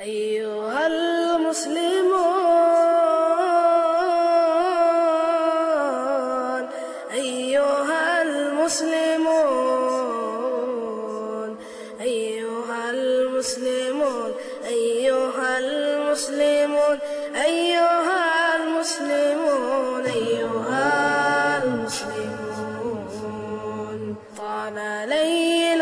أيها المسلمون أيها المسلمون أيها المسلمون أيها المسلمون أيها المسلمون أيها المسلمون طال ليل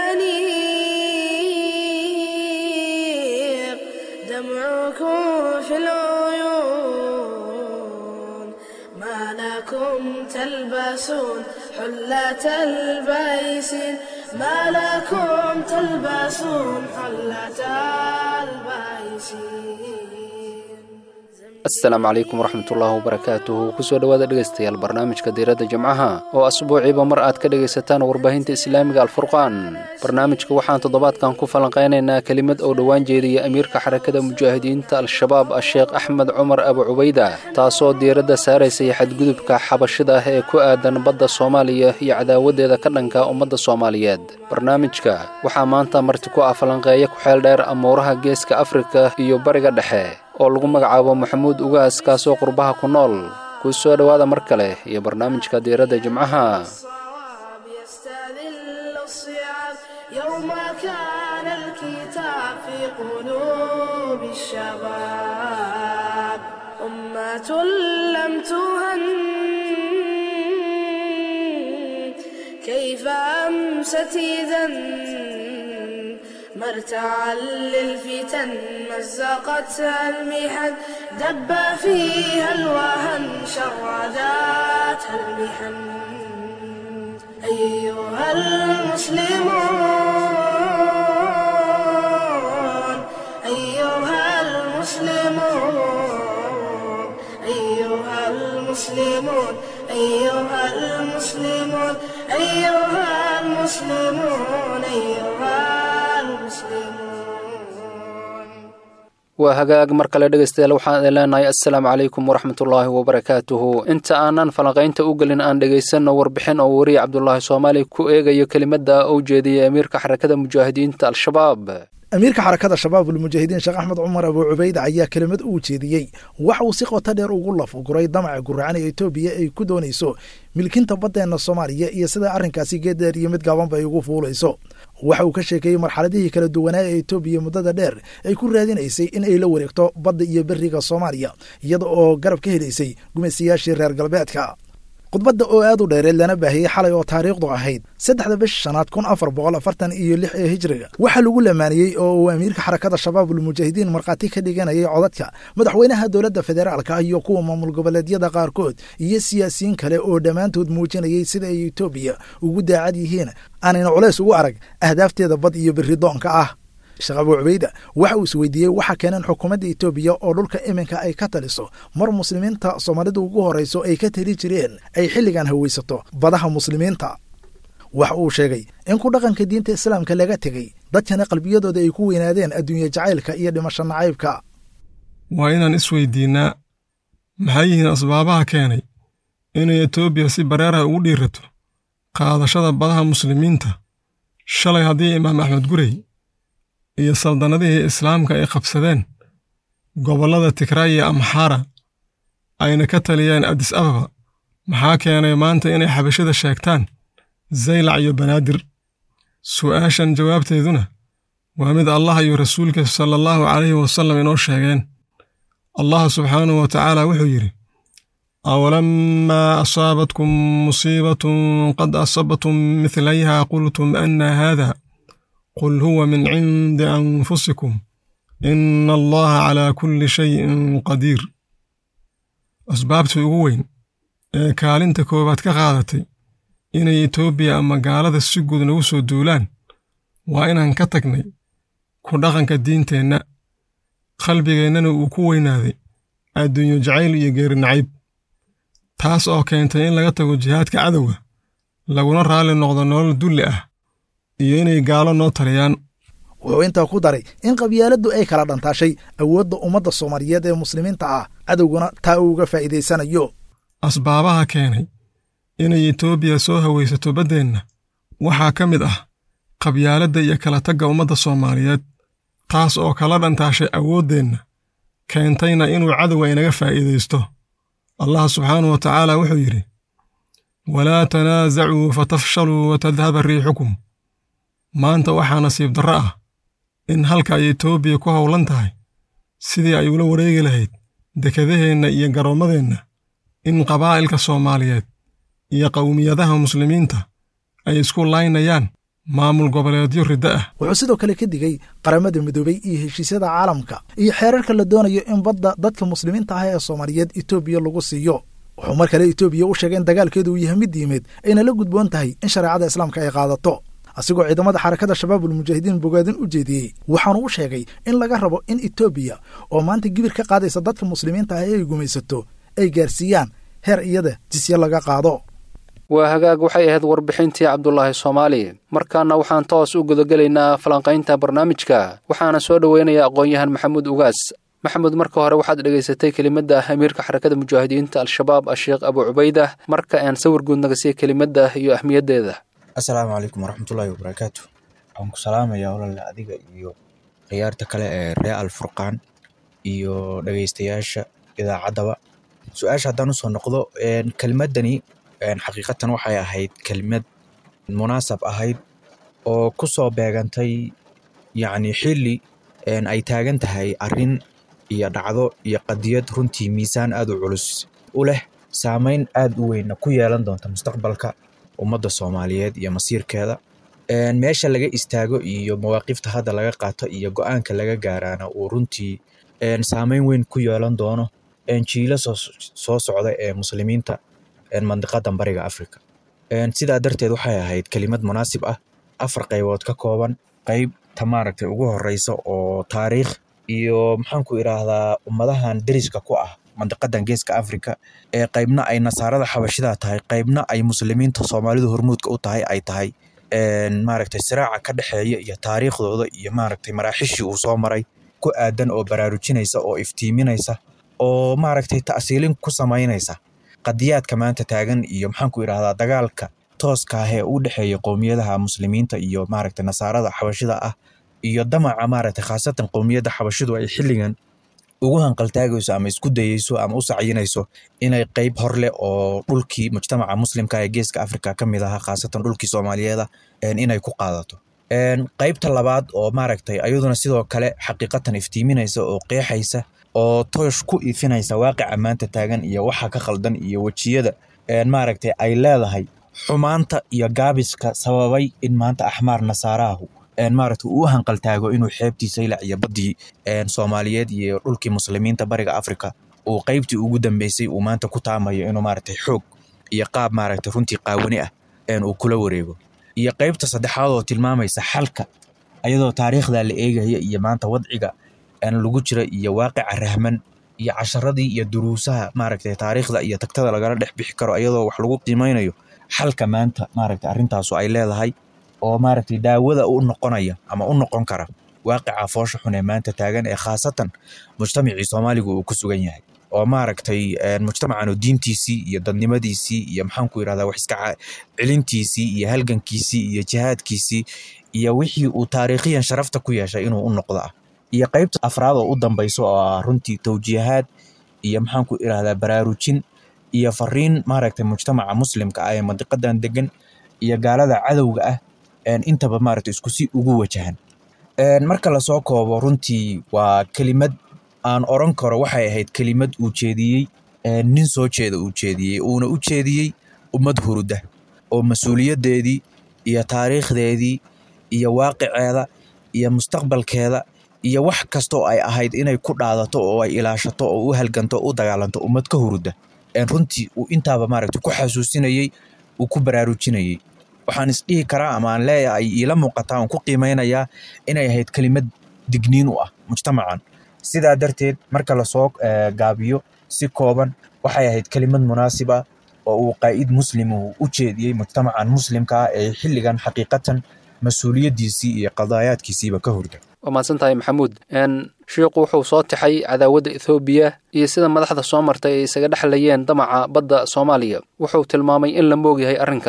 الأنيق دمعكم في العيون ما لكم تلبسون حلة البيسين ما لكم تلبسون حلة البيسين asalaamu calaykum waraxmatullaahi wabarakaatuhu kusoo dhowaada dhegaystayaal barnaamijka diiradda jimcaha oo asbuuciiba mar aad ka dhegaysataan warbaahinta islaamiga alfurqaan barnaamijka waxaan toddobaadkan ku falanqaynaynaa kelimad oo dhowaan jeediya amiirka xarakada mujaahidiinta al-shabaab a-sheekh axmed cumar abu cubayda taasoo diiradda saaraysay xadgudubka xabashida ah ee ku aadan badda soomaaliya iyo cadaawaddeeda ka dhanka ummadda soomaaliyeed barnaamijka waxaa maanta marti ku ah falanqeeya ku-xeel dheer amuuraha geeska afrika iyo bariga dhexe oo lagu magacaabo maxamuud ugaas kaasoo qurbaha ku nool kuu soo dhowaada mar kale iyo barnaamijka diiradda jimcaha الصواب يستذل الصعاب يوم كان الكتاب في قلوب الشباب أمة لم تهن كيف أمست إذا مرتعا للفتن مزقتها المحن دب فيها الوهن شرداتها المحن أيها المسلمون أيها المسلمون أيها المسلمون أيها المسلمون أيها المسلمون أيها المسلمون waa hagaag mar kale dhegaystayaal waxaan idin leenahay assalaamu calaykum waraxmatullaahi wabarakaatuhu inta aanan falanqaynta u gelin aan dhegaysanno warbixin oo wariya cabdulaahi soomaali ku eegayo kelimadda uu jeediyey amiirka xarakada mujaahidiinta al-shabaab amiirka xarakada shabaabul mujaahidiin sheekh axmed cumar abuu cubayda ayaa kelimad uu jeediyey waxa uu si qoto dheer ugu lafuguray damaca guracan ee etoobiya ay ku doonayso milkinta baddeenna soomaaliya iyo sida arrinkaasi geeddheer iyo mid gaabanba ay ugu fuulayso waxa uu ka sheekeeyey marxaladihii kala duwanaa ee etoobiya muddada dheer ay ku raadinaysay in ay la wareegto badda iyo beriga soomaaliya iyada oo garab ka helaysay gumaysayaashii reer galbeedka khudbadda oo aad u dheereed lana baahiyey xalay oo taariikhdu ahayd saddexda bisha shanaad kun afar boqol afartan iyo lix ee hijriga waxaa lagu lamaaniyey oo uu amiirka xarakada shabaabul mujaahidiin markhaati ka dhiganayay codadka madaxweynaha dowladda federaalka iyo kuwa maamul goboleedyada qaarkood iyo siyaasiyiin kale oo dhammaantood muujinayay sida ay etoobiya ugu daacad yihiin aanayna culays ugu arag ahdaafteeda bad iyo beridoonka ah sheekh abuu cubayda waxa uu isweydiiyey waxa keeneen xukuumadda etoobiya oo dhulka iminka ay ka taliso mar muslimiinta soomaalida ugu horrayso ay ka tali jireen ay xilligan hawaysato badaha muslimiinta waxa uu sheegay in ku dhaqanka diinta islaamka laga tegey dadkana qalbiyadooda ay ku weynaadeen adduunye jacaylka iyo dhimasho nacaybka waa inaan isweydiinnaa maxay yihiin asbaabaha keenay inay etoobiya si bareeraha ugu dhiirato qaadashada badaha muslimiinta shalay haddii imaam axmed gurey iyo saldannadihii islaamka ay qabsadeen gobollada tigraay iyo amxaara ayna ka taliyeen adis ababa maxaa keenay maanta inay xabashada sheegtaan zaylac iyo banaadir su'aashan jawaabteeduna waa mid allah iyo rasuulka sala allahu calayhi wasallam inoo sheegeen allah subxaanahu wa tacaala wuxuu yidhi awalamaa asaabatkum musiibatun qad asabtum midlayha qultum anna haada qul huwa min cindi anfusikum ina allaha calaa kulli shayin qadiir asbaabtii ugu weyn ee kaalinta koowaad ka qaadatay inay etoobiya ama gaalada si guud nagu soo duulaan waa inaan ka tagnay ku dhaqanka diinteenna qalbigeennana uu ku weynaaday adduunyo jacayl iyo geeri nacayb taas oo keentay in laga tago jihaadka cadowga laguna raalli noqdo nolol dulli ah iyo inay gaalo noo taliyaan wuxuu intaa ku daray in qabyaaladdu ay kala dhantaashay awoodda ummadda soomaaliyeed ee muslimiinta ah cadowguna taa uu uga faa'iidaysanayo asbaabaha keenay inay etoobiya soo hawaysato baddeenna waxaa ka mid ah qabyaaladda iyo kala tagga ummadda soomaaliyeed taas oo kala dhantaashay awooddeenna keentayna inuu cadowga inaga faa'iidaysto allah subxaanahu wa tacaala wuxuu yidhi walaa tanaasacuu fatafshaluu watadhaba riixukum maanta waxaa nasiib darro ah in halka ay etoobiya ku howlan tahay sidii ay ula wareegi lahayd dekedaheenna iyo garoommadeenna in qabaa'ilka soomaaliyeed iyo qowmiyadaha muslimiinta ay isku laynayaan maamul goboleedyo riddo ah wuxuu sidoo kale ka digay qaramada midoobay iyo heshiisyada caalamka iyo xeerarka la doonayo in badda dadka muslimiinta ah ee soomaaliyeed etoobiya lagu siiyo wuxuu mar kale etoobiya u sheegay in dagaalkeedu uu yahay mid diimeed ayna la gudboon tahay in shareecada islaamka ay qaadato asigoo ciidamada xarakada shabaabul mujaahidiin bogaadin u jeediyey waxaanu u sheegay in laga rabo in etoobiya oo maanta gibir ka qaadaysa dadka muslimiinta ah ee ay gumaysato ay gaarsiiyaan heer iyada jisye laga qaado waa hagaag waxay ahayd warbixintii cabdulaahi soomaali markaana waxaan toos u gudagelaynaa falanqaynta barnaamijka waxaana soo dhoweynaya aqoon-yahan maxamuud ugaas maxamuud marka hore waxaad dhegaysatay kelimadda amiirka xarakada mujaahidiinta al-shabaab asheekh abu cubaydah marka aan sawir guud naga siiya kelimadda iyo ahmiyaddeeda assalaamu calaykum waraxmatullaahi wabarakaatu waxaan ku salaamayaa walaale adiga iyo khiyaarta kale ee ree alfurqaan iyo dhegeystayaasha idaacaddaba su-aasha haddaan usoo noqdo kelmaddani xaqiiqatan waxay ahayd kelmad munaasab ahayd oo ku soo beegantay yacni xilli ay taagan tahay arrin iyo dhacdo iyo qadiyad runtii miisaan aad u culus u leh saameyn aad u weynna ku yeelan doonta mustaqbalka ummadda soomaaliyeed iyo masiirkeeda meesha laga istaago iyo mawaaqifta hadda laga qaato iyo go-aanka laga gaaraana uu runtii saameyn weyn ku yeelan doono jiilo soo socda ee muslimiinta mandiqadan bariga africa sidaa darteed waxay ahayd kelimad munaasib ah afar qaybood ka kooban qeybta maaragtay ugu horeysa oo taariikh iyo maxaanku idhaahdaa ummadahan deriska ku ah mandiqadan geeska africa ee qeybna ay nasaarada xabashida tahay qeybna ay muslimiinta soomaalidu hormuudka u tahay ay tahay maaragtay siraaca ka dhexeeya iyo taariikhdooda iyo maaragtay maraaxishii uu soo maray ku aadan oo baraarujinaysa oo iftiiminaysa oo maaragtay ta'siilin ku samaynaysa qadiyaadka maanta taagan iyo maxaanku idhahdaa dagaalka tooska ah ee u dhexeeya qowmiyadaha muslimiinta iyo maaragtay nasaarada xabashida ah iyo damaca maaragtay khaasatan qowmiyadda xabashidu ay xilligan ugu hanqaltaagayso ama isku dayeyso ama u sacyinayso inay qeyb hor leh oo dhulkii mujtamaca muslimka ee geeska africa ka mid ahaa khaasatan dhulkii soomaaliyeeda inay ku qaadato qeybta labaad oo maaragtay ayaduna sidoo kale xaqiiqatan iftiiminaysa oo qeexaysa oo toosh ku ifinaysa waaqica maanta taagan iyo waxa ka khaldan iyo wejiyada maaragtay ay leedahay xumaanta iyo gaabiska sababay in maanta axmaar nasaarahu maaragtay uu u hanqaltaago inuu xeebtiisa ilac iyo baddii soomaaliyeed iyo dhulkii muslimiinta bariga africa uu qeybtii ugu dambeysay uu maanta ku taamayo inuu maaragtay xoog iyo qaab maaragtay runtii qaawani ah uu kula wareego iyo qeybta saddexaad oo tilmaamaysa xalka ayadoo taariikhda la eegaya iyo maanta wadciga lagu jira iyo waaqica rahman iyo casharadii iyo duruusaha maaragtay taariikhda iyo tagtada lagala dhex bixi karo ayadoo wax lagu qiimeynayo xalka maanta maaragtay arrintaasu ay leedahay oo maaragtay daawada u noqonaya ama u noqon kara waaqica foosha xun ee maanta taagan ee khaasatan mujtamacii soomaaligu uu ku sugan yahay oo maaragtay mujtamacan diintiisii iyo dadnimadiisii iyo maxaanku yidhahdaa wax iska celintiisii iyo halgankiisii iyo jihaadkiisii iyo wixii uu taariikhiyan sharafta ku yeeshay inuu u noqdo ah iyo qeybta afraad oo u dambayso oo ah runtii tawjiihaad iyo maxaanku idhahdaa baraarujin iyo fariin maaragtay mujtamaca muslimka ah ee mandiqadan degan iyo gaalada cadowga ah intaba maaragtay isku si ugu wajahan marka lasoo koobo runtii waa kelimad aan oran karo waxay ahayd kelimad uu jeediyey nin soo jeeda uu jeediyey uuna u jeediyey ummad huruda oo mas-uuliyaddeedii iyo taariikhdeedii iyo waaqiceeda iyo mustaqbalkeeda iyo wax kastoo ay ahayd inay ku dhaadato oo ay ilaashato oo u halganto u dagaalanto ummad ka huruda runtii uu intaaba maaragtay ku xasuusinayey uu ku baraarujinayey waxaan isdhihi karaa ama aan leeyahay iila muuqataa aan ku qiimeynayaa inay ahayd kelimad digniin u ah mujtamacan sidaa darteed marka lasoo gaabiyo si kooban waxay ahayd kelimad munaasib ah oo uu qaa'id muslim uu u jeediyey mujtamacan muslimka ah ee xilligan xaqiiqatan mas-uuliyaddiisii iyo qadaayaadkiisiiba ka hurda waa mahadsan tahay maxamuud shiikhu wuxuu soo taxay cadaawadda ethoobiya iyo sida madaxda soo martay ay isaga dhexlayeen damaca badda soomaaliya wuxuu tilmaamay in la moogyahay arrinkaas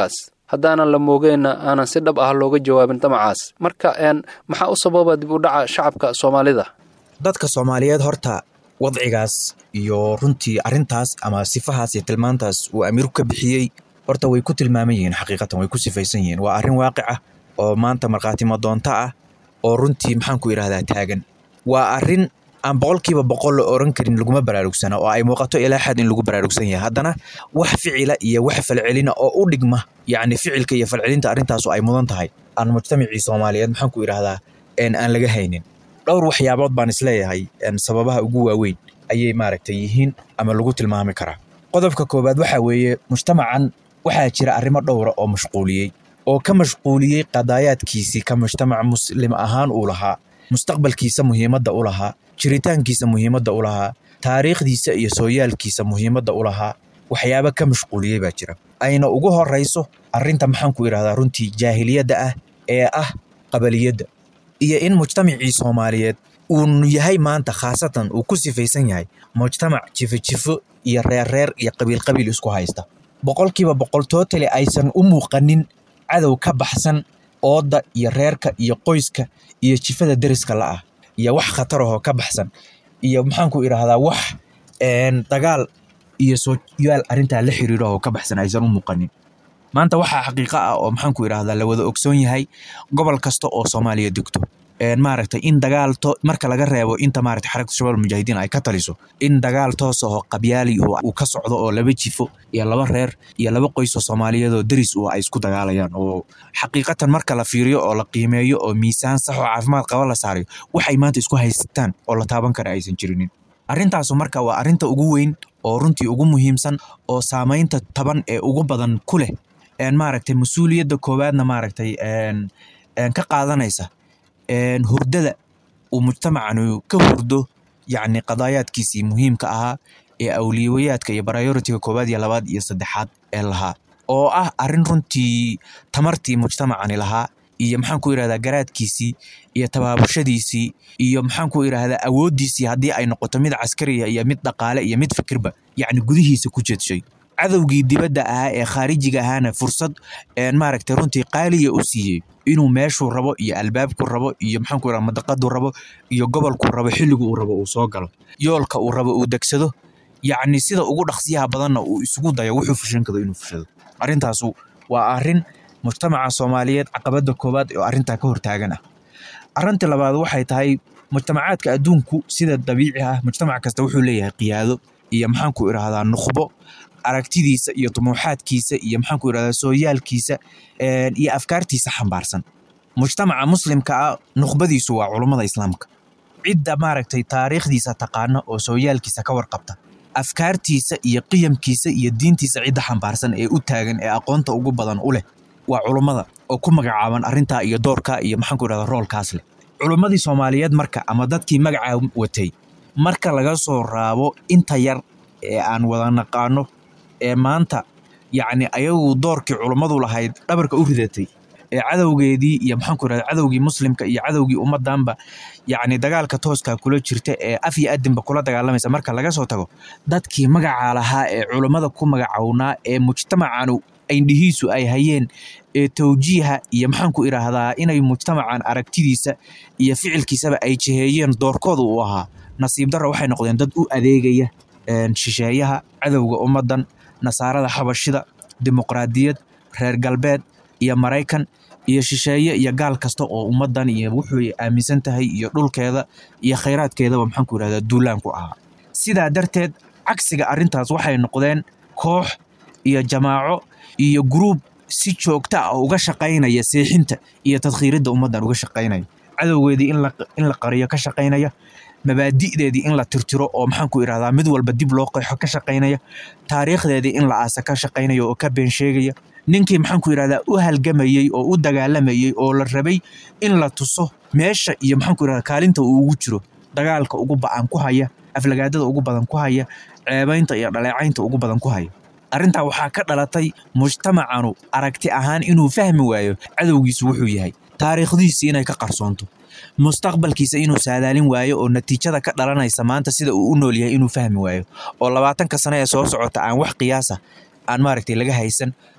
haddaanan la moogeenna aanan si dhab ah looga jawaabin damacaas marka maxaa u sababa dib u dhaca shacabka soomaalida dadka soomaaliyeed horta wadcigaas iyo runtii arrintaas ama sifahaas iyo tilmaantaas uu amiirku ka bixiyey horta way ku tilmaaman yihiin xaqiiqatan way ku sifaysan yihiin waa arrin waaqic ah oo maanta markhaatimo doonto ah oo runtii maxaanku idhahdaa taagan waa arrin aan boqolkiiba boqol la oran karin laguma baraarugsana oo ay muuqato ilaa xad in lagu baraarugsan yahay haddana wax ficila iyo wax falcelina oo u dhigma yacni ficilka iyo falcelinta arrintaasu ay mudan tahay aan mujtamacii soomaaliyeed maxaanku idhahdaa aan laga haynin dhowr waxyaabood baan isleeyahay sababaha ugu waaweyn ayay maaragtay yihiin ama lagu tilmaami karaa qodobka koowaad waxaa weeye mujtamacan waxaa jira arrimo dhowra oo mashquuliyey oo ka mashquuliyey qadaayaadkiisii ka mujtamac muslim ahaan uu lahaa mustaqbalkiisa muhiimadda u lahaa jiritaankiisa muhiimadda u lahaa taariikhdiisa iyo sooyaalkiisa muhiimadda u lahaa waxyaaba ka mashquuliyey baa jira ayna ugu horayso arrinta maxaanku idhahdaa runtii jaahiliyadda ah ee ah qabaliyadda iyo in mujtamacii soomaaliyeed uu yahay maanta khaasatan uu ku sifaysan yahay mujtamac jifo-jifo iyo reerreer iyo qabiil-qabiil isku haysta boqolkiiba boqol tootali aysan u muuqanin cadow ka baxsan oodda iyo reerka iyo qoyska iyo jifada deriska la'ah iyo wax khatar ahoo ka baxsan iyo maxaanku idhaahdaa wax dagaal iyo sooyaal arrintaa la xiriiro oo ka baxsan aysan u muuqanin maanta waxaa xaqiiqo ah oo maxaanku idhahdaa la wada ogsoon yahay gobol kasta oo soomaaliya degto maaragtay in dagaal marka laga reebo inta maaragtay xarakta shabaab mujaahidiin ay ka taliso in dagaal toos ahoo qabyaali uu ka socdo oo laba jifo iyo laba reer iyo laba qoys oo soomaaliyeed oo deris u ay isku dagaalayaan oo xaqiiqatan marka la fiiriyo oo la qiimeeyo oo miisaan sax oo caafimaad qaba la saarayo waxay maanta isku haysataan oo la taaban kara aysan jirinin arrintaasu marka waa arrinta ugu weyn oo runtii ugu muhiimsan oo saamaynta taban ee ugu badan ku leh maaragtay mas-uuliyadda koowaadna maaragtay ka qaadanaysa hurdada uu mujtamacanu ka hurdo yacni qadaayaadkiisii muhiimka ahaa ee awliyawayaadka iyo baryoritiga koowaad iyo labaad iyo saddexaad ee lahaa oo ah arrin runtii tamartii mujtamacani lahaa iyo maxaanku idhahdaa garaadkiisii iyo tabaabushadiisii iyo maxaanku idhahdaa awooddiisii haddii ay noqoto mid caskariya iyo mid dhaqaale iyo mid fikirba yacni gudihiisa ku jeedshay cadowgii dibadda ahaa ee khaarijiga ahaana fursad maaragtay runtii qaaliya u siiyey inuu meeshuu rabo iyo albaabku rabo iyo maxaanku idhahdaa madaqaduu rabo iyo gobolkuu rabo xilligu uu rabo uu soo galo yoolka uu rabo uu degsado yacni sida ugu dhaqsiyaha badanna uu isugu dayo wuxuu fushan karo inuu fushado arrintaasu waa arrin mujtamaca soomaaliyeed caqabadda koowaad oo arrintaa ka hortaagan ah arrinta labaad waxay tahay mujtamacaadka adduunku sida dabiici ah mujtamac kasta wuxuu leeyahay qiyaado iyo maxaanku idhahdaa nukhbo aragtidiisa iyo dumuuxaadkiisa iyo maxaanku idhahdaa sooyaalkiisa iyo afkaartiisa xambaarsan mujtamaca muslimka ah nukhbadiisu waa culummada islaamka cidda maaragtay taariikhdiisa taqaana oo sooyaalkiisa ka warqabta afkaartiisa iyo qiyamkiisa iyo diintiisa cidda xambaarsan ee u taagan ee aqoonta ugu badan u leh waa culummada oo ku magacaaban arrintaa iyo doorka iyo maxaanku idhahdaa roolkaas leh culummadii soomaaliyeed marka ama dadkii magacaa watay marka laga soo raabo inta yar ee aan wada naqaano ee maanta yacni ayagu doorkii culummadu lahayd dhabarka u ridatay ee cadowgeedii iyo maxaanku idhahdaa cadowgii muslimka iyo cadowgii ummaddanba yacni dagaalka tooskaa kula jirta ee af iyo adinba kula dagaalamaysa marka laga soo tago dadkii magacaa lahaa ee culummada ku magacownaa ee mujtamacanu indhihiisu ay hayeen ee tawjiiha iyo maxaanku idhaahdaa inay mujtamacan aragtidiisa iyo ficilkiisaba ay jiheeyeen doorkooda uu ahaa nasiib darra waxay noqdeen dad u adeegaya shisheeyaha cadowga ummaddan nasaarada xabashida dimuqraadiyad reer galbeed iyo maraykan iyo shisheeye iyo gaal kasta oo ummaddan iyo wuxuu aaminsan tahay iyo dhulkeeda iyo khayraadkeedaba maxaanku idhahdaa duulaan ku ahaa sidaa darteed cagsiga arrintaas waxay noqdeen koox iyo jamaaco iyo gruub si joogta ah uga shaqaynaya seexinta iyo tadkhiiridda ummaddan uga shaqaynaya cadowgeedii in la qariyo ka shaqaynaya mabaadi'deedii in la tirtiro oo maxaanku idhahdaa mid walba dib loo qeexo ka shaqaynaya taariikhdeedii in la aasa ka shaqaynaya oo ka been sheegaya ninkii maxaanku idhahdaa u halgamayey oo u dagaalamayey oo la rabay in la tuso meesha iyo maxaanku idhahdaa kaalinta uu ugu jiro dagaalka ugu ba'an ku haya aflagaadada ugu badan ku haya ceebaynta iyo dhaleecaynta ugu badan ku haya arrintaa waxaa ka dhalatay mujtamacanu aragti ahaan inuu fahmi waayo cadowgiisu wuxuu yahay taariikhdiisii inay ka qarsoonto mustaqbalkiisa inuu saadaalin waayo oo natiijada ka dhalanaysa maanta sida uu u nool yahay inuu fahmi waayo oo labaatanka sane ee soo socota aan wax qiyaasa aan maaragtay laga haysan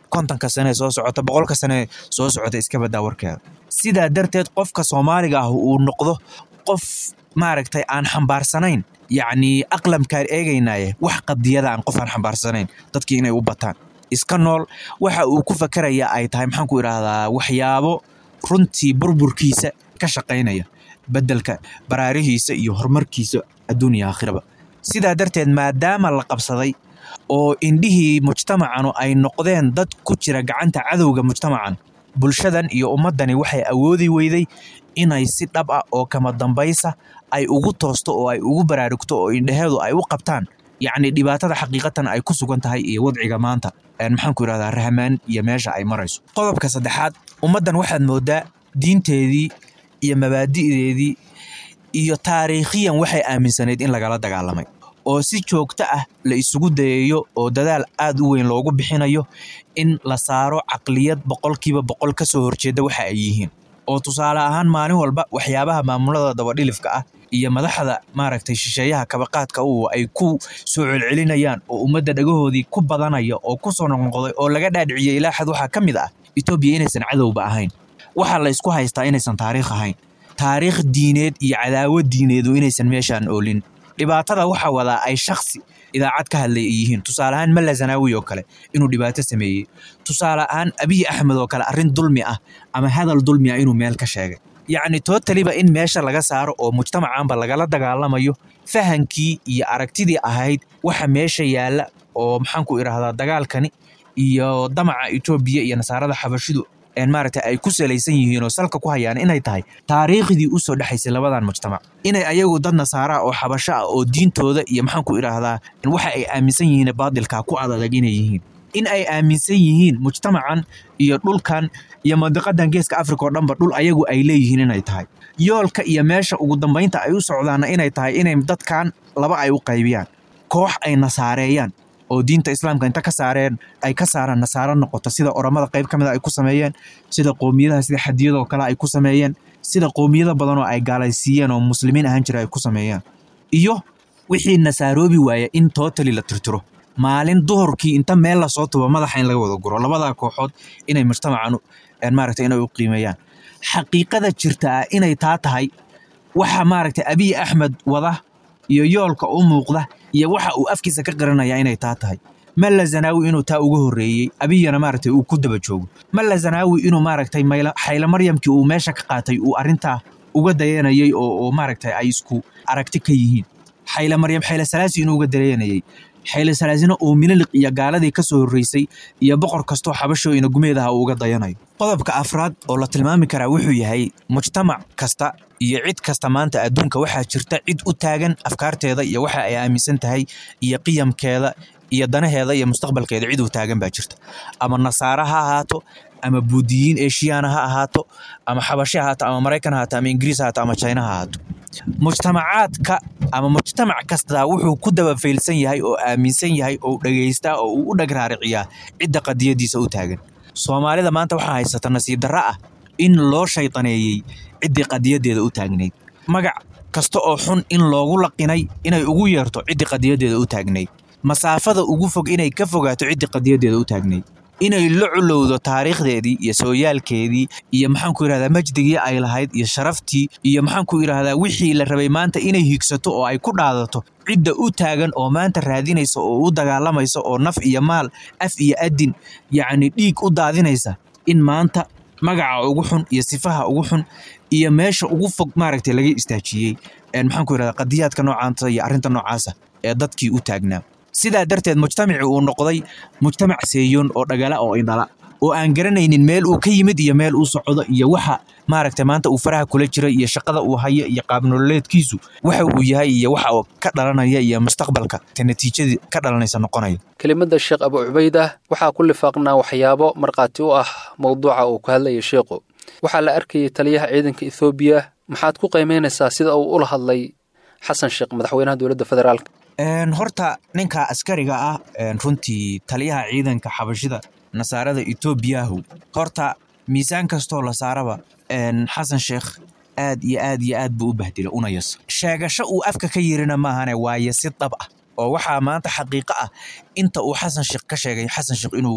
kontonka sane soo socota boqolka sane soo socota iska badaa warkeeda sidaa darteed qofka soomaaliga ah uu noqdo qof maaragtay aan xambaarsanayn yacni aqlamkaan eegaynaye wax qadiyada aan qof aan xambaarsanayn dadkii inay u bataan iska nool waxa uu ku fakeraya ay tahay maxaan ku idhaahdaa waxyaabo runtii burburkiisa ka shaqaynaya beddelka baraarihiisa iyo horumarkiisa adduuniya aakhiraba sidaa darteed maadaama la qabsaday oo indhihii mujtamacanu ay noqdeen dad ku jira gacanta cadowga mujtamacan bulshadan iyo ummaddani waxay awoodi weyday inay si dhab ah oo kama dambaysa ay ugu toosto oo ay ugu baraarugto oo indhaheedu ay u qabtaan yacni dhibaatada xaqiiqatan ay ku sugan tahay iyo wadciga maanta maxaan ku idhahdaa rahmaan iyo meesha ay marayso qodobka saddexaad ummaddan waxaad moodaa diinteedii iyo mabaadi'deedii iyo taariikhiyan waxay aaminsanayd in lagala dagaalamay oo si joogto ah la isugu dayayo oo dadaal aad u weyn loogu bixinayo in la saaro caqliyad boqolkiiba boqol ka soo horjeeda waxa ay yihiin oo tusaale ahaan maalin walba waxyaabaha maamulada dabadhilifka ah iyo madaxda maaragtay shisheeyaha kabaqaadka u ay ku soo celcelinayaan oo ummadda dhagahoodii ku badanaya oo ku soo noqnoqday oo laga dhaadhiciyey ilaa xad waxaa ka mid ah etoobiya inaysan cadowba ahayn waxaa la ysku haystaa inaysan taariikh ahayn taariikh diineed iyo cadaawad diineedu inaysan meeshaan oolin dhibaatada waxaa wadaa ay shaksi idaacad ka hadlay ay yihiin tusaale ahaan malla zanaawi oo kale inuu dhibaato sameeyey tusaale ahaan abiy axmed oo kale arrin dulmi ah ama hadal dulmi ah inuu meel ka sheegay yacni tootaliba in meesha laga saaro oo mujtamacaanba lagala dagaalamayo fahankii iyo aragtidii ahayd waxa meesha yaalla oo maxaan ku idhaahdaa dagaalkani iyo damaca etoobiya iyo nasaarada xabashidu maaragta ay ku salaysan yihiin oo salka ku hayaan inay tahay taariikhdii u soo dhexaysay labadan mujtamac inay ayagu dad nasaara oo xabasho ah oo diintooda iyo maxaan ku idhaahdaa waxa ay aaminsan yihiin baadilka ku adadag inay yihiin in ay aaminsan yihiin mujtamacan iyo dhulkan iyo mandiqadan geeska africa oo dhanba dhul ayagu ay leeyihiin inay tahay yoolka iyo meesha ugu dambaynta ay u socdaana inay tahay inay dadkan laba ay u qaybiyaan koox ay nasaareeyaan oo diinta islaamka inta ka saareen ay ka saaraan nasaaro noqoto sida oramada qayb ka mida ay ku sameeyeen sida qoomiyadaha sida xadiyadoo kale ay ku sameeyeen sida qoomiyada badan oo ay gaalaysiiyeen oo muslimiin ahaan jira ay ku sameeyeen iyo wixii nasaaroobi waaya in tootali la tirtiro maalin duhurkii inta meel lasoo tubo madaxa in laga wada guro labadaa kooxood inay mujtamacan maaragta inay u qiimeeyaan xaqiiqada jirta ah inay taa tahay waxa maaragta abiy axmed wada iyo yoolka u muuqda iyo waxa uu afkiisa ka qiranaya inay taa tahay malla zanaawi inuu taa uga horreeyey abiyana maaragtay uu ku daba joogo malla zanaawi inuu maaragtay xayla maryamkii uu meesha ka qaatay uu arrintaa uga dayanayay oo maaragtay ay isku aragti ka yihiin xayla maryam xayla salaasi inuu uga dayanayay xayla salaasina oo miniliq iyo gaaladii ka soo horreysay iyo boqor kastoo xabashoo ina gumeedaha uu uga dayanayo qodobka afraad oo la tilmaami karaa wuxuu yahay mujtamac kasta iyo cid kasta maanta adduunka waxaa jirta cid u taagan afkaarteeda iyo waxa ay aaminsan tahay iyo qiyamkeeda iyo danaheeda iyo mustaqbalkeeda cid u taagan baa jirta ama nasaara ha ahaato ama buudiyiin eshiyaana ha ahaato ama xabashi ha ahaato ama maraykan ha ahaato ama ingiriis ha ahaato ama china ha ahaato mujtamacaadka ama mujtamac kastaa wuxuu ku dabafaylsan yahay oo aaminsan yahay oo dhegaystaa oo uu u dhag raariciyaa cidda qadiyadiisa u taagan soomaalida maanta waxaa haysata nasiib darra ah in loo shaydaneeyey ciddii qadiyadeeda u taagnayd magac kasta oo xun in loogu laqinay inay ugu yeerto ciddii qadiyadeeda u taagnayd masaafada ugu fog inay ka fogaato ciddii qadiyadeeda u taagnayd inay la culowdo taariikhdeedii iyo sooyaalkeedii iyo maxaan ku yidhahdaa majdigii ay lahayd iyo sharaftii iyo maxaan ku yidhahdaa wixii la rabay maanta inay higsato oo ay ku dhaadato cidda u taagan oo maanta raadinaysa oo u dagaalamaysa oo naf iyo maal af iyo adin yacni dhiig u daadinaysa in maanta magaca ugu xun iyo sifaha ugu xun iyo meesha ugu fog maaragtay laga istaajiyey maxaan ku yidhahdaa qadiyaadka noocaanta iyo arrinta noocaasa ee dadkii u taagnaa sidaa darteed mujtamacii uu noqday mujtamac seeyoon oo dhagala oo indhala oo aan garanaynin meel uu ka yimid iyo meel uu socdo iyo waxa maaragta maanta uu faraha kula jira iyo shaqada uu hayo iyo qaabnololeedkiisu waxa uu yahay iyo waxa uu ka dhalanaya iyo mustaqbalka ka natiijadii ka dhalanaysa noqonaya kelimada sheekh abu cubaydah waxaa ku lifaaqnaa waxyaabo markhaati u ah mowduuca uu ka hadlaya sheekhu waxaa la arkayay taliyaha ciidanka ethoobiya maxaad ku qiimaynaysaa sida uu ula hadlay xasan sheekh madaxweynaha dowladda federaalk horta ninka askariga ah runtii taliyaha ciidanka xabashida nasaarada etoobiyahu horta miisaan kastoo la saaraba xasan sheekh aad iyo aad iyo aad buu u bahdila una yas sheegasho uu afka ka yirina maahane waaye si dab ah oo waxaa maanta xaqiiqo ah inta uu xasan sheekh ka sheegay xasan sheekh inuu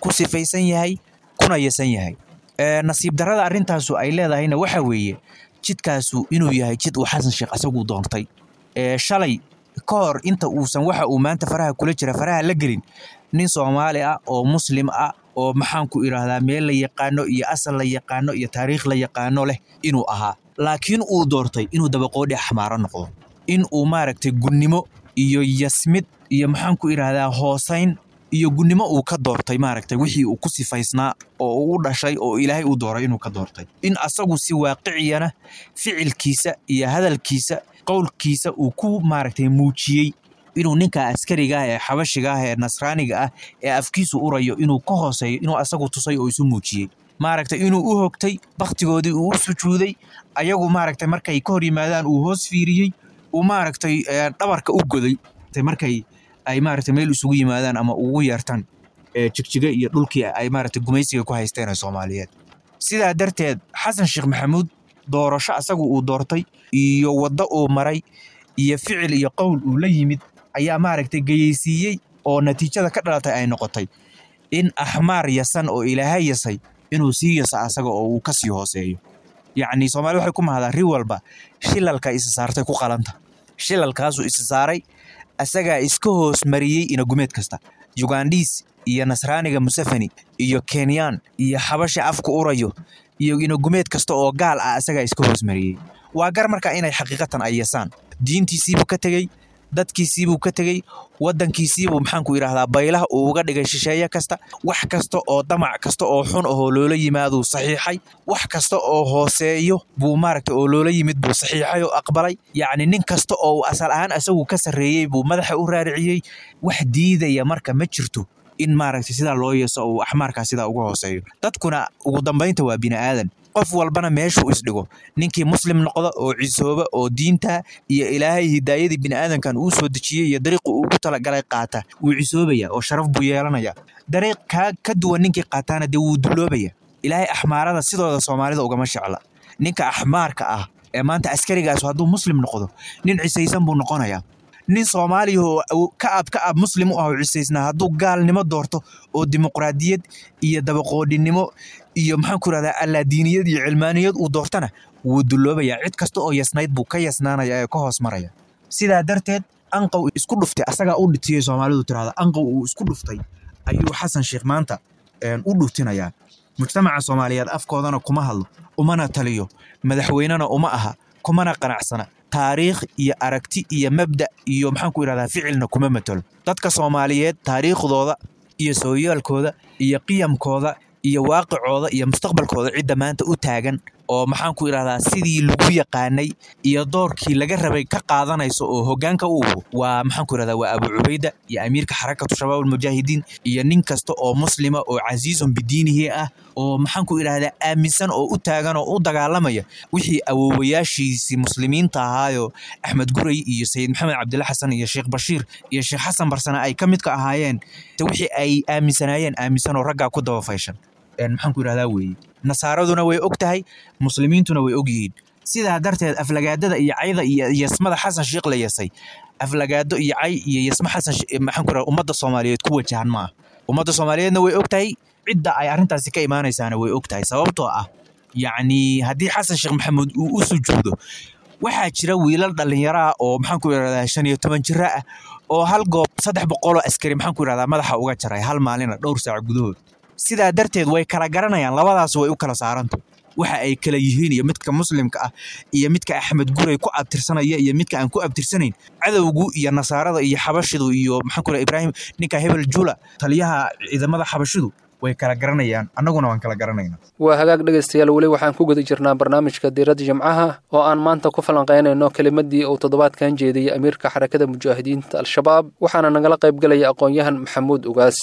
ku sifaysan yahay kuna yasan yahay nasiib darrada arrintaasu ay leedahayna waxa weeye jidkaasu inuu yahay jid uu xasan sheekh asagu doontay shalay ka hor inta uusan waxa uu maanta faraha kula jira faraha la gelin nin soomaali ah oo muslim ah oo maxaanku idhaahdaa meel la yaqaano iyo asal la yaqaano iyo taariikh la yaqaano leh inuu ahaa laakiin uu doortay inuu dabaqoodhi xamaaro noqdo in uu maaragtay gunnimo iyo yasmid iyo maxaanku idhaahdaa hoosayn iyo gunnimo uu ka doortay maaragtay wixii uu ku sifaysnaa oo uu dhashay oo ilaahay uu dooray inuu ka doortay in asagu si waaqiciyana ficilkiisa iyo hadalkiisa qowlkiisa uu ku maaragtay muujiyey inuu ninka askariga ah ee xabashiga ah ee nasraaniga ah ee afkiisu urayo inuu ka hooseeyo inuu asagu tusay oo isu muujiyey maaragtay inuu u hogtay bakhtigoodii uu u sujuuday ayagu maaragtay markay ka hor yimaadaan uu hoos fiiriyey uu maaragtay dhabarka u goday markay ay maaragtay meel isugu yimaadaan ama ugu yeertaan jigjiga iyo dhulkii ay maaragtay gumaysiga ku haysteen ee soomaaliyeed sidaa darteed xasan sheekh maxamuud doorasho asagu uu doortay iyo waddo uu maray iyo ficil iyo qowl uu la yimid ayaa maaragtay geyeysiiyey oo natiijada ka dhalatay ay noqotay in axmaar yasan oo ilaahay yasay inuu sii yasa asaga oo uu ka sii hooseeyo yacni soomaalida waxay ku mahdaa ri walba shilalka isa saartay ku qalanta shilalkaasuu isa saaray asagaa iska hoos mariyey inagumeed kasta yugandhiis iyo nasraaniga musafani iyo kenyaan iyo xabasha afka urayo iyo inagumeed kasta oo gaal ah asagaa iska hoos mariyey waa gar markaa inay xaqiiqatan ay yasaan diintiisiibuu ka tegey dadkiisiibuu ka tegey waddankiisiibuu maxaanku idhaahdaa baylaha uu uga dhigay shisheeye kasta wax kasta oo damac kasta oo xun ahoo loola yimaaduu saxiixay wax kasta oo hooseeyo buu maaragta oo loola yimid buu saxiixay oo aqbalay yacni nin kasta oo uu asal ahaan asagu ka sarreeyey buu madaxa u raariciyey wax diidaya marka ma jirto in maaragta sidaa loo yeeso uu axmaarkaa sidaa uga hooseeyo dadkuna ugu dambaynta waa bini aadan qof walbana meeshuu isdhigo ninkii muslim noqda oo cisooba oo diinta iyo ilaahay hidaayadii biniaadankan uu soo dejiyey iyo dariiqu ugu talagalay qaata wuu cisoobaya oo sharaf buu yeelanaya dariiq kaa ka duwan ninkii qaataana dee wuu duloobaya ilaahay axmaarada sidooda soomaalida ugama shecla ninka axmaarka ah ee maanta askarigaas hadduu muslim noqdo nin cisaysan buu noqonayaa nin soomaaliya oo ka ab ka ab muslim u ah oo cisaysnaa hadduu gaalnimo doorto oo dimuqraadiyad iyo dabaqoodhinimo iyo maxaan ku rahdaa allaadiiniyad iyo cilmaaniyad uu doortana wuu dulloobayaa cid kasta oo yasnayd buu ka yasnaanaya ee ka hoos maraya sidaa darteed anqow isku dhuftay asagaa u dhitiyey soomaalidu tirahda anqow uu isku dhuftay ayuu xasan sheekh maanta u dhuftinayaa mujtamaca soomaaliyeed afkoodana kuma hadlo umana taliyo madaxweynena uma aha kumana qanacsana taariikh iyo aragti iyo mabda iyo maxaan ku idhahdaa ficilna kuma matalo dadka soomaaliyeed taariikhdooda iyo sooyaalkooda iyo qiyamkooda iyo waaqicooda iyo mustaqbalkooda cidda maanta u taagan oo maxaan ku idhahdaa sidii lagu yaqaanay iyo doorkii laga rabay ka qaadanayso oo hoggaanka u uhu waa maxaan ku idhahdaa waa abu cubayda iyo amiirka xarakatu shabaab almujaahidiin iyo nin kasta oo muslima oo casiizun bidiinihi ah oo maxaan ku idhahdaa aaminsan oo u taagan oo u dagaalamaya wixii awoowayaashiisii muslimiinta ahaayo axmed guray iyo sayid maxamed cabdilla xasan iyo sheekh bashiir iyo sheekh xasan barsane ay ka midka ahaayeen wixii ay aaminsanaayeen aaminsan oo raggaa ku daba fayshan maxaan ku idhahdaa weeye nasaaraduna way og tahay muslimiintuna way og yihiin sidaa darteed aflagaadada iyo cayda iyo yasmada xasan sheekh la yasay aflagaado iyo cay iyo yasmo xasan maxaan ku idhahdaa ummadda soomaaliyeed ku wajahan ma ah ummadda soomaaliyeedna way og tahay cidda ay arrintaasi ka imaanaysaana way og tahay sababtoo ah yacni haddii xasan sheekh maxamuud uu u sujuudo waxaa jira wiilal dhallinyaro ah oo maxaan ku idhahdaa shan iyo toban jira ah oo hal goob saddex boqoloo askari maxaan ku idhahdaa madaxa uga jaray hal maalina dhowr saac gudahood sidaa darteed way kala garanayaan labadaas way u kala saaranta waxa ay kala yihiin iyo midka muslimka ah iyo midka axmed guray ku abtirsanaya iyo midka aan ku abtirsanayn cadowgu iyo nasaarada iyo xabashidu iyo maxaan ku idhahdaa ibraahim ninka hebel jula taliyaha ciidamada xabashidu way kala garanayaan annaguna waan kala garanayna waa hagaag dhegaystayaal weli waxaan ku guda jirnaa barnaamijka diiradda jimcaha oo aan maanta ku falanqaynayno kelimadii uu toddobaadkan jeediyey amiirka xarakada mujaahidiinta al-shabaab waxaana nagala qayb gelaya aqoon-yahan maxamuud ugaas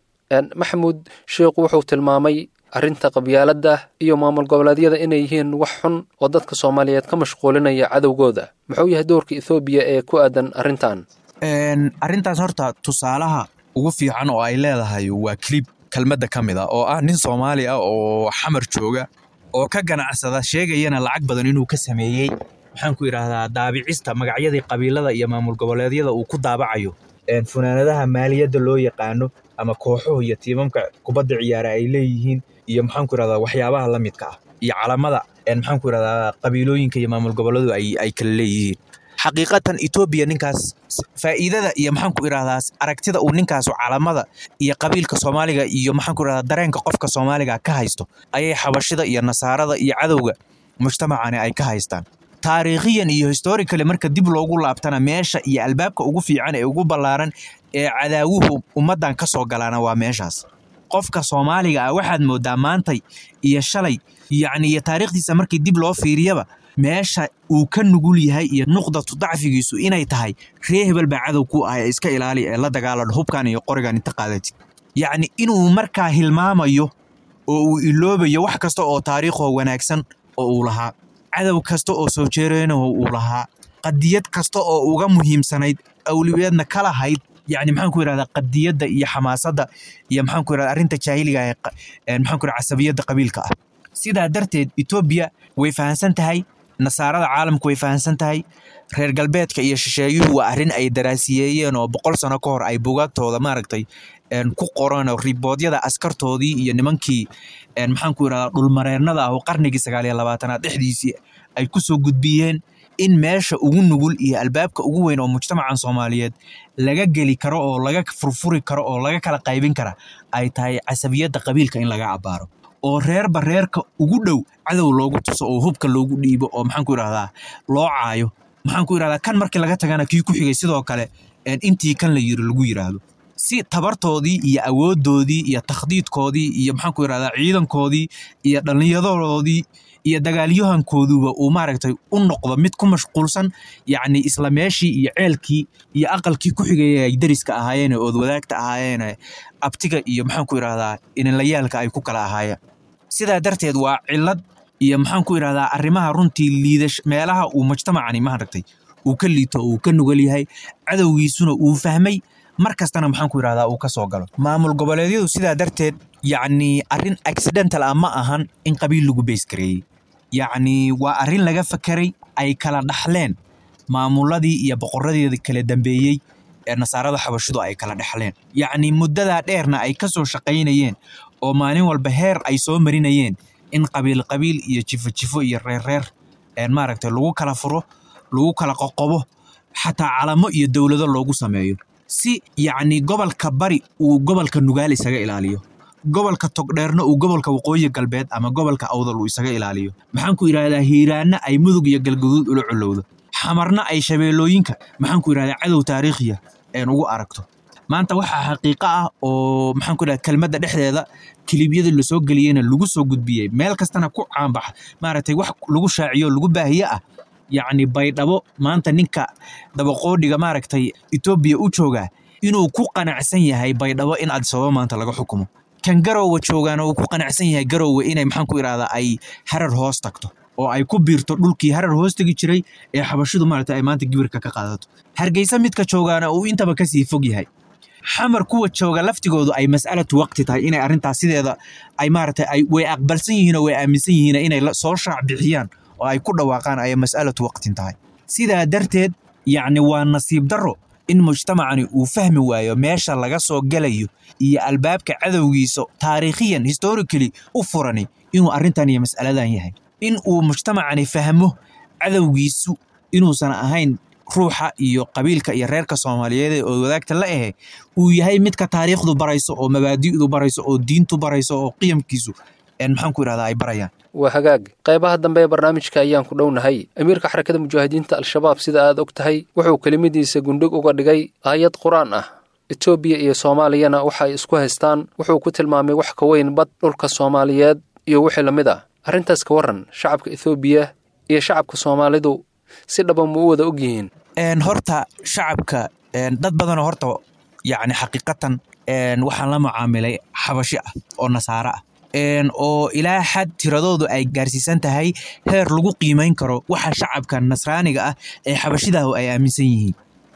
maxamuud sheikhu wuxuu tilmaamay arrinta qabyaaladda iyo maamul goboleedyada inay yihiin wax xun oo dadka soomaaliyeed ka mashquulinaya cadowgooda muxuu yahay doorka ethoobiya ee ku aadan arrintan arrintaas horta tusaalaha ugu fiican oo ay leedahay waa clib kelmadda ka mid a oo ah nin soomaali ah oo xamar jooga oo ka ganacsada sheegayana lacag badan inuu ka sameeyey maxaan ku idhaahdaa daabicista magacyadii qabiilada iyo maamul goboleedyada uu ku daabacayo een, funaanadaha maaliyadda loo yaqaano ama kooxuhu iyo tiimamka kubadda ciyaara ay leeyihiin iyo maxaan ku irahdaa waxyaabaha la midka ah iyo calamada een, maxaan ku irahdaa qabiilooyinka iyo maamul gobolladu ay, ay kala leeyihiin xaqiiqatan etoobiya ninkaas faa'iidada iyo maxaan ku irahdaa aragtida uu ninkaasu calamada iyo qabiilka soomaaliga iyo maxaan ku irahdaa dareenka qofka soomaaliga ka haysto ayay xabashida iyo nasaarada iyo cadowga mujtamacani ay ka haystaan taariikhiyan iyo historically marka dib loogu laabtana meesha iyo albaabka ugu fiican ee ugu ballaaran ee cadaawuhu ummaddan ka soo galaana waa meeshaas qofka soomaaliga ah waxaad moodaa maantay iyo shalay yacni iyo taariikhdiisa markii dib loo fiiriyaba meesha uu ka nugul yahay iyo nuqdatu dacfigiisu inay tahay ree hebel baa cadow ku ah ee iska ilaali ee la dagaalan hubkan iyo qorigan inta qaadatid yacni inuu markaa hilmaamayo oo uu iloobayo wax kasta oo taariikhoo wanaagsan oo uu lahaa cadow kasta oo soo jeereenaho uu lahaa qadiyad kasta oo uga muhiimsanayd awliyeedna ka lahayd yacni maxaan ku yidhahdaa qadiyadda iyo xamaasadda iyo maxaan ku yidhahdaa arrinta jaahiliga ee qa- ee maxaan ku yidhahdaa casabiyadda qabiilka ah sidaa darteed etoobiya way fahamsan tahay nasaarada caalamku way fahamsan tahay reer galbeedka iyo shisheeyuhu waa arrin ay daraasiyeeyeen oo boqol sano ka hor ay bugaagtooda maaragtay een, ku qoran oo riboodyada askartoodii iyo nimankii een, maxaan ku yidhahdaa dhulmareernada ah oo qarnigii sagaal iyo labaatanaad dhexdiisii ay ku soo gudbiyeen in meesha ugu nugul iyo albaabka ugu weyn oo mujtamacan soomaaliyeed laga geli karo oo laga furfuri karo oo laga kala qaybin kara ay tahay casabiyadda qabiilka in laga abbaaro oo reerba reerka ugu dhow cadow loogu tuso oo hubka loogu dhiibo oo maxaan ku yidhahdaa loo caayo maxaan ku yidhahdaa kan markii laga tagana kii ku xigay sidoo kale een, intii kan la yiri lagu yidhaahdo si tabartoodii iyo awooddoodii iyo takhdiidkoodii iyo maxaan ku yidhahdaa ciidankoodii iyo dhallinyaradoodii iyo dagaalyahankooduba uu maaragtay u noqdo mid ku mashquulsan yacni isla meeshii iyo ceelkii iyo aqalkii ku xigaya ay deriska ahaayeen ee oodwadaagta ahaayeen ee abtiga iyo maxaan ku yidhahdaa ininlayaalka ay ku kala ahaayeen sidaa darteed waa cillad iyo maxaan ku yidhahdaa arrimaha runtii liidash meelaha uu mujtamacani maaragtay uu ka liito uu ka nugal yahay cadowgiisuna uu fahmay mar kastana maxaan ku yidhahdaa uu ka soo galo maamul goboleedyadu sidaa darteed yacni arrin accidental ah ma ahan in qabiil lagu beys gareeyey yacni waa arrin laga fakeray ay kala dhaxleen maamuladii iyo boqoradeeda kala dambeeyey ee nasaarada xabashidu ay kala dhexleen yacni muddadaa dheerna ay ka soo shaqaynayeen oo maalin walba heer ay soo marinayeen in qabiil qabiil iyo jifo jifo iyo reer reer een maaragtay lagu kala furo lagu kala qoqobo xataa calamo iyo dowlado loogu sameeyo si yacni gobolka bari uu gobolka nugaal isaga ilaaliyo gobolka togdheerna uu gobolka waqooyi galbeed ama gobolka awdal uu isaga ilaaliyo maxaan ku yidhahdaa hiiraanna ay mudug iyo galgaduud ula colowdo xamarna ay shabeellooyinka maxaan ku yidhahdaa cadow taariikhiya een ugu aragto maanta waxaa xaqiiqo ah oo maxaan ku yidhahdaa kelmadda dhexdeeda kilibyada lasoo geliyeyna lagu soo gudbiyey meel kastana ku caanbaxa maaragtay wax lagu shaaciyo lagu baahiye ah yacni baydhabo maanta ninka dabaqoodhiga maaragtay etoobiya u joogaa inuu ku qanacsan yahay baydhabo in adisababa maanta laga xukumo kan garowga joogaana uu ku qanacsan yahay garowga inay maxaan ku idhahdaa ay harar hoos tagto oo ay ku biirto dhulkii harar hoos tegi jiray ee xabashidu maaragtay ay maanta gibirka ka qaadato hargeysa midka joogaana uu intaba kasii fog yahay xamar kuwa jooga laftigoodu ay mas'alatu waqti tahay inay arrintaas sideeda ay maaragtay ay way aqbalsan yihiin oo way aaminsan yihiin inay la- soo shaac bixiyaan oo ay ku dhawaaqaan ayay mas'alatu waqtin tahay sidaa darteed yacni waa nasiib darro in mujtamacani uu fahmi waayo meesha laga soo gelayo iyo albaabka cadowgiisa taariikhiyan historically u furani inuu arrintan iyo mas'aladan yahay in uu mujtamacani fahmo cadowgiisu inuusan ahayn ruuxa iyo qabiilka iyo reerka soomaaliyeed ee oo wadaagta la ahe uu yahay midka taariikhdu barayso oo mabaadi'du barayso oo diintu barayso oo qiyamkiisu een maxaan ku idhahdaa ay barayaan waa hagaag qaybaha dambe ee barnaamijka ayaan ku dhownahay amiirka xarakada mujaahidiinta al-shabaab sida aad og tahay wuxuu kelimadiisa gundhig uga dhigay aayad qur-aan ah etoobiya iyo soomaaliyana waxa ay isku haystaan wuxuu ku tilmaamay wax ka weyn bad dhulka soomaaliyeed iyo wixii la mid ah arrintaas ka warran shacabka ethoobiya iyo shacabka soomaalidu si dhaba ma u wada og yihiin een horta shacabka een dad badanoo horta yacni xaqiiqatan een waxaan la mucaamilay xabashi ah oo nasaaro ah een oo ilaa xad tiradoodu ay gaarsiisan tahay heer lagu qiimayn karo waxa shacabka nasraaniga ah ee xabashidaah ay aaminsan yihiin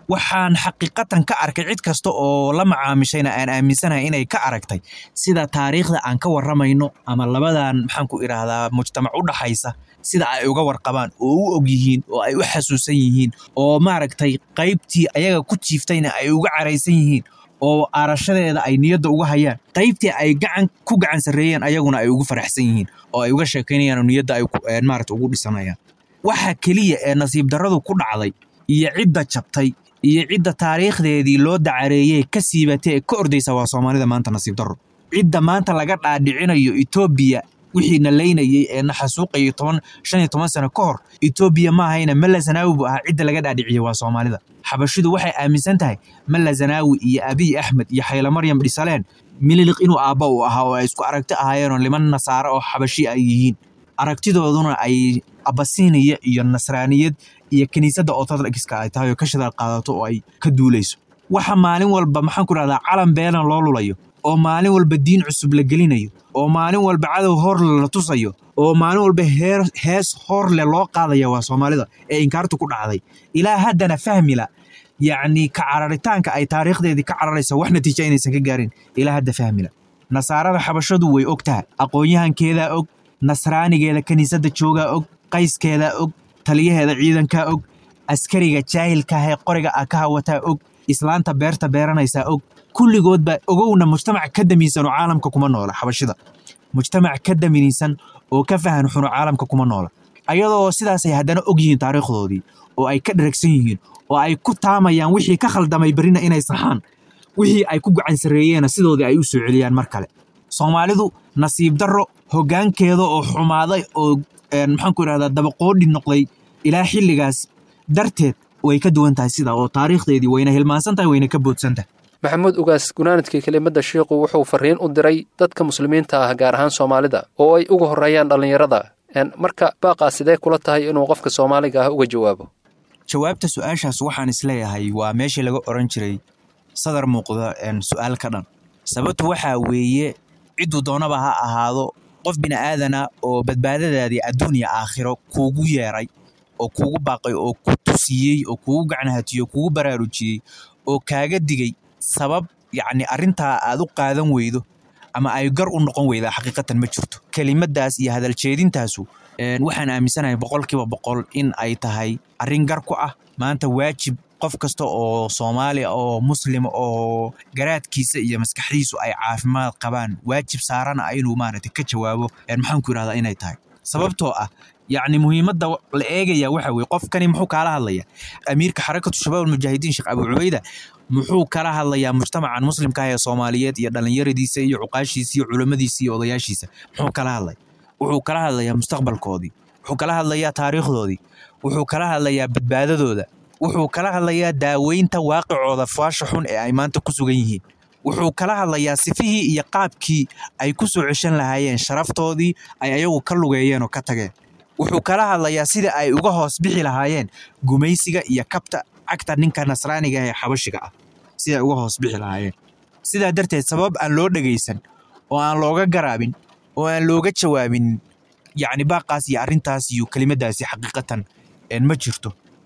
waxaan xaqiiqatan ka arkay cid kasta oo la macaamishayna aan aaminsanahay inay ka aragtay sida taariikhda aan ka warramayno ama labadan maxaan ku idhaahdaa mujtamac u dhaxaysa sida ay uga warqabaan oo u og yihiin oo ay u xasuusan yihiin oo maaragtay qaybtii ayaga ku jiiftayna ay uga caraysan yihiin oo aarashadeeda ay niyadda uga hayaan qaybtii ay gacan ku gacan sarreeyeen ayaguna ay ugu faraxsan yihiin oo ay uga sheekaynayaan oo niyadda ay ku- een maaragta ugu dhisanayaan waxa keliya ee nasiib darradu ku dhacday iyo cidda jabtay iyo cidda taariikhdeedii loo dacareeyey ka siibatay ee ka ordaysa waa soomaalida maanta nasiib darro cidda maanta laga dhaadhicinayo etoobiya wixii na leynayey ee na xasuuqayay toban shan iyo toban sano ka hor etoobiya ma ahayna malla zanaawi buu ahaa cidda laga dhaadhiciyey waa soomaalida xabashidu waxay aaminsan tahay malla zanaawi iyo abiy axmed iyo xayla maryam dhisaleen mililiq inuu aabba u ahaa oo ay isku aragti ahaayeenoo liman nasaare oo xabashi ay yihiin aragtidooduna ay abasiniya iyo nasraaniyad iyo kiniisadda ortodokska ay tahay oo ka shadaal qaadato oo ay ka duulayso waxa maalin walba maxaan ku dhahdaa calan beelan loo lulayo oo maalin walba diin cusub la gelinayo oo maalin walba cadow horle la tusayo oo maalin walba heer hees horle loo qaadaya waa soomaalida ee inkaartu ku dhacday ilaa haddana fahmila yacni ka cararitaanka ay taariikhdeedii ka cararaysa wax natiija inaysan ka gaarin ilaa hadda fahmila nasaarada xabashadu way og tahay aqoon-yahankeedaa og nasraanigeeda kiniisadda joogaa og qayskeedaa og taliyaheeda ciidankaa og askariga jaahilkaah ee qoriga ah ka hawataa og islaanta beerta beeranaysaa og kulligoodba ogowna mujtamac ka damiinsan oo caalamka kuma noola xabashida mujtamac ka damiinsan oo ka fahan xuno caalamka kuma noola ayadoo sidaasay haddana og yihiin taariikhdoodii oo ay ka dheragsan yihiin oo ay ku taamayaan wixii ka khaldamay berrina inay saxaan wixii ay ku gacan sarreeyeenna sidoodii ay u soo celiyaan mar kale soomaalidu nasiib darro hoggaankeeda oo xumaaday oo een, maxaan ku idhahdaa dabaqoodhi noqday ilaa xilligaas darteed way ka duwan tahay sida oo taariikhdeedii wayna hilmaansan tahay wayna ka boodsan tahay maxamuud ugaas gunaanadkii kelimadda shiikhu wuxuu farriin u diray dadka muslimiinta ah gaar ahaan soomaalida oo ay uga horreeyaan dhallinyarada Een, marka baaqaa sidee kula tahay inuu qofka soomaaliga ah uga jawaabo jawaabta su-aashaas waxaan isleeyahay waa meeshii laga oran jiray sadar muuqda een, su-aal ka dhan sababtu waxaa weeye cidduu doonaba ha ahaado qof bini aadana oo badbaadadaadii adduun iyo aakhiro kuugu yeeray oo kuugu baaqay oo ku tusiyey oo kuugu gacanhatiyey oo kuugu baraarujiyey oo kaaga digay sabab yacni arrintaa aad u qaadan weydo ama ay gar u noqon weydaa xaqiiqatan ma jirto kelimadaas iyo hadaljeedintaasu een, waxaan aaminsanahay boqolkiiba boqol in ay tahay arrin gar ku ah maanta waajib qof kasta oo soomaali ah oo muslim oo garaadkiisa iyo maskaxdiisu ay caafimaad qabaan waajib saarana ah inuu maaragtay ka jawaabo een, maxaan ku idhahdaa inay tahay sababtoo ah yacni muhiimadda la eegaya waxa weye qofkani muxuu kaala hadlaya amiirka xarakatu shabaab almujaahidiin sheekh abu cubayda muxuu kala hadlayaa mujtamacan muslimka ah ee soomaaliyeed iyo dhallinyaradiisa iyo cuqaashiisa iyo culammadiisa iyo odayaashiisa muxuu kala hadlay wuxuu kala hadlayaa mustaqbalkoodii wuxuu kala hadlayaa taariikhdoodii wuxuu kala hadlayaa badbaadadooda wuxuu kala hadlayaa daaweynta waaqicooda faasha xun ee ay maanta ku sugan yihiin wuxuu kala hadlayaa sifihii iyo qaabkii ay ku soo ceshan lahaayeen sharaftoodii ay ayagu ka lugeeyeen oo ka tageen wuxuu kala hadlayaa sida ay uga hoos bixi lahaayeen gumaysiga iyo kabta cagta ninka nasraaniga ee xabashiga ah sida ay uga hoos bixi lahaayeen sidaa darteed sabab aan loo dhegaysan oo aan looga garaabin oo aan looga jawaabin yacni baaqaas iyo arrintaas iyo kelimadaasi xaqiiqatan een ma jirto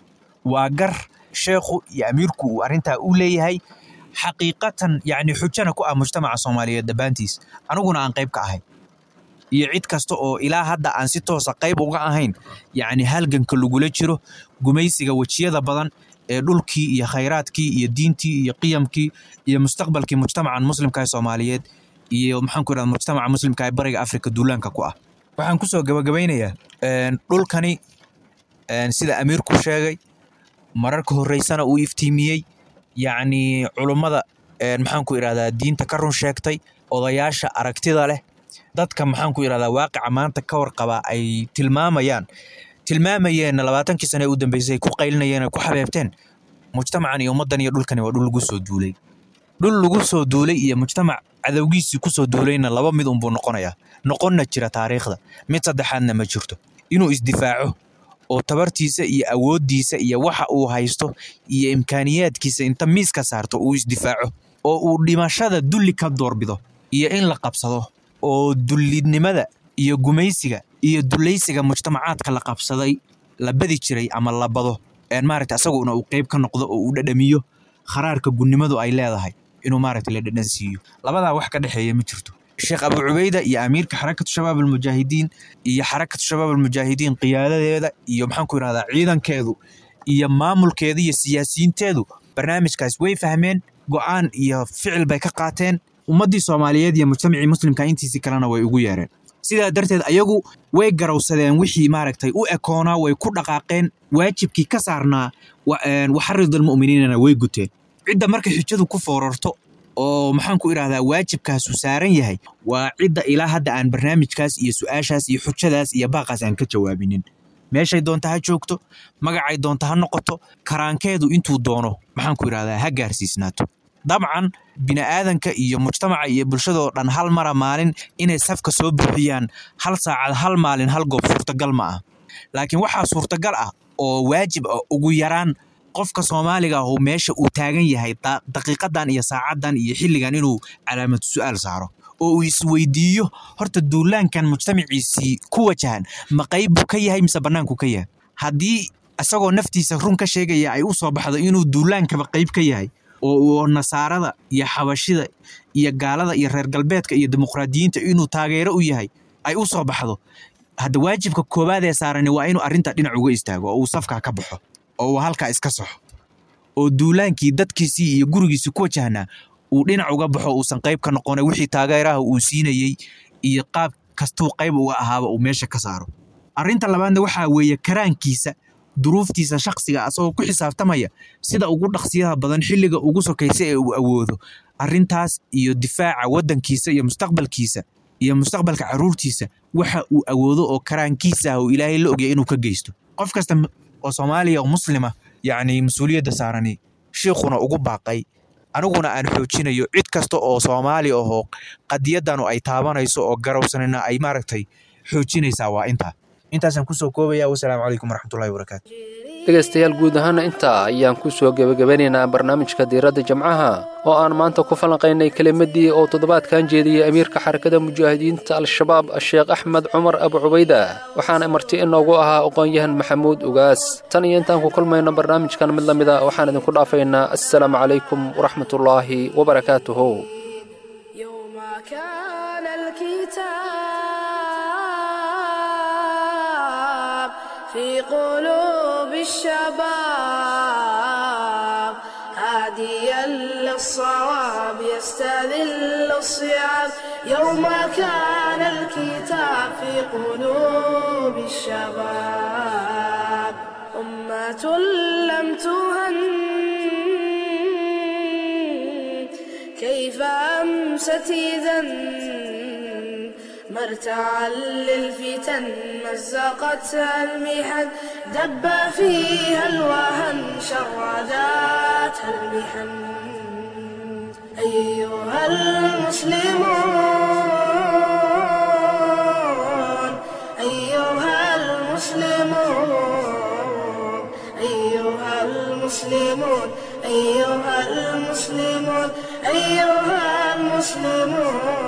waa gar sheekhu iyo amiirku uu arrintaa u leeyahay xaqiiqatan yacni xujana ku ah mujtamaca soomaaliyeed dhammaantiis aniguna aan qayb ka ahay iyo cid kasta oo ilaa hadda aan si toosa qayb uga ahayn yacni halganka lagula jiro gumaysiga wejiyada badan ee dhulkii iyo khayraadkii iyo diintii iyo qiyamkii iyo mustaqbalkii mujtamacan muslimka ee soomaaliyeed iyo maxaan ku idhahda mujtamaca muslimka ee bariga afrika duulaanka ku ah waxaan kusoo gabagabaynayaa een, dhulkani een, sida amiirku sheegay mararka horreysana uu iftiimiyey yacni culummada een, maxaan ku idhahdaa diinta ka run sheegtay odayaasha aragtida leh dadka maxaan ku idhahdaa waaqica maanta ka warqaba ay tilmaamayaan tilmaamayeenna labaatankii sane ee u dambeysay ay ku qaylinayeen ay ku xabeebteen mujtamacan iyo ummaddan iyo dhulkani waa dhul lagu soo duulay dhul lagu soo duulay iyo mujtamac cadowgiisii ku soo duulayna laba mid unbuu noqonayaa noqonna jira taariikhda mid saddexaadna ma jirto inuu isdifaaco oo tabartiisa iyo awooddiisa iyo waxa uu haysto iyo imkaaniyaadkiisa inta miiska saarto uu isdifaaco oo uu dhimashada dulli ka doorbido iyo in la qabsado oo dullinimada iyo gumaysiga iyo dulaysiga mujtamacaadka la qabsaday la badi jiray ama la bado maaragta asaguna uu qeyb ka noqdo oo uu dhadhamiyo kharaarka gunnimadu ay leedahay inuu maaragta la dhadhan siiyo labadaa wax ka dhexeeya ma jirto sheekh abu cubayda iyo amiirka xarakatu shabaab almujaahidiin iyo xarakatu shabaab almujaahidiin qiyaadadeeda iyo maxaan ku yidhahdaa ciidankeedu iyo maamulkeeda iyo siyaasiyiinteedu barnaamijkaas way fahmeen go'aan iyo ficil bay ka qaateen ummaddii soomaaliyeed iyo mujtamacii muslimka intiisii kalena way ugu yeereen sidaa darteed ayagu way garowsadeen wixii maaragtay u ekoonaa way ku dhaqaaqeen waajibkii ka saarnaa waxaridalmu'miniinana way guteen cidda marka xijadu ku foorarto oo maxaan ku idhahdaa waajibkaasu saaran yahay waa cidda ilaa hadda aan barnaamijkaas iyo su'aashaas iyo xujadaas iyo baaqaas aan ka jawaabinin meeshay doonta ha joogto magacay doonta ha noqoto karaankeedu intuu doono maxaan ku idhahdaa ha gaarsiisnaato dabcan bini'aadanka iyo mujtamaca iyo bulshadoo dhan hal mara maalin inay safka soo buuxiyaan hal saacad hal maalin hal goob suurtagal ma ah laakiin waxaa suurtagal ah oo waajib ah ugu yaraan qofka soomaaliga ahu meesha uu taagan yahay daqiiqadan iyo saacaddan iyo xilligan inuu calaamad su'aal saaro oo uu isweydiiyo horta duulaankan mujtamaciisii ku wajahan ma qayb buu ka yahay mise bannaanku ka yahay haddii isagoo naftiisa run ka sheegaya ay u soo baxdo inuu duulaankaba qayb ka yahay oo nasaarada iyo xabashida iyo gaalada iyo reer galbeedka iyo dimuqraadiyiinta inuu taageero u yahay ay u soo baxdo hadda waajibka koowaad ee saarani waa inuu arrinta dhinac uga istaago oo uu safkaa ka baxo oo uu halkaa iska soxo oo duulaankii dadkiisii iyo gurigiisii ku wajahnaa uu dhinac uga baxo uusan qayb ka noqona wixii taageeraha uu siinayey iyo qaab kastuu qayb uga ahaaba uu meesha ka saaro arrinta labaadna waxaa weeye karaankiisa duruuftiisa shakhsiga asagoo ku xisaabtamaya sida ugu dhaqsiyaha badan xilliga ugu sokaysa ee uu awoodo arrintaas iyo difaaca waddankiisa iyo mustaqbalkiisa iyo mustaqbalka caruurtiisa waxa uu awoodo oo karaankiisa ah oo ilaahay la ogya inuu ka geysto qof kasta oo soomaaliya oo muslima yacni mas-uuliyadda saarani shiikhuna ugu baaqay aniguna aan xoojinayo cid kasta oo soomaali ahoo qadiyaddanu ay taabanayso oo garowsanina ay maaragtay xoojinaysaa waa intaa intaasaan kusoo koobaya wasalaamu calaykum waraxmatullahi wabarakaatu dhegaystayaal guud ahaana intaa ayaan ku soo gebagabanaynaa barnaamijka diiradda jamcaha oo aan maanta ku falanqaynay kelimadii oo toddobaadkan jeediyey amiirka xarakada mujaahidiinta al-shabaab sheekh axmed cumar abu cubayda waxaana marti inoogu ahaa aqoon-yahan maxamuud ugaas tan iyo intaan ku kulmayno barnaamijkan mid la mid a waxaan idinku dhaafaynaa assalaamu calaykum waraxmatullaahi wabarakaatuhu يوم كان الكتاب في قلوب الشباب هاديا للصواب يستذل الصيام يوم كان الكتاب في قلوب الشباب أمة لم تهن كيف أمست إذا مرتعا للفتن مزقتها المحن دب فيها الوهن شرداتها المحن أيها المسلمون أيها المسلمون أيها المسلمون أيها المسلمون أيها المسلمون